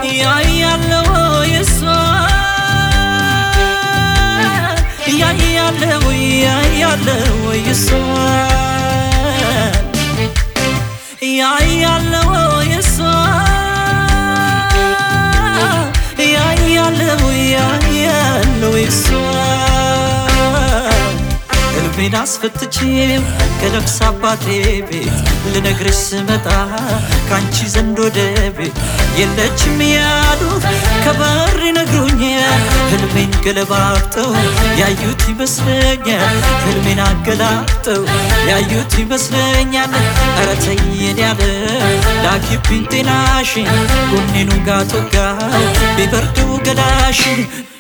ያያለው የሷ ያያለው ያያለው የሷ ያያለው የሷ ያያለው ያያለው የሷ ልቤን አስፈትቼው ከነፍስ አባቴ ቤት ልነግርሽ ስመጣ ከአንቺ ዘንድ ወደ ቤት የለችም ያሉት ከበር ይነግሩኛል። ህልሜን ገለባብጠው ያዩት ይመስለኛል። ህልሜን አገላብጠው ያዩት ይመስለኛል። ኧረ ተይን ያለ ላኪብኝ ጤናሽን ጎኔኑ ጋቶጋ ቢበርዱ ገላሽን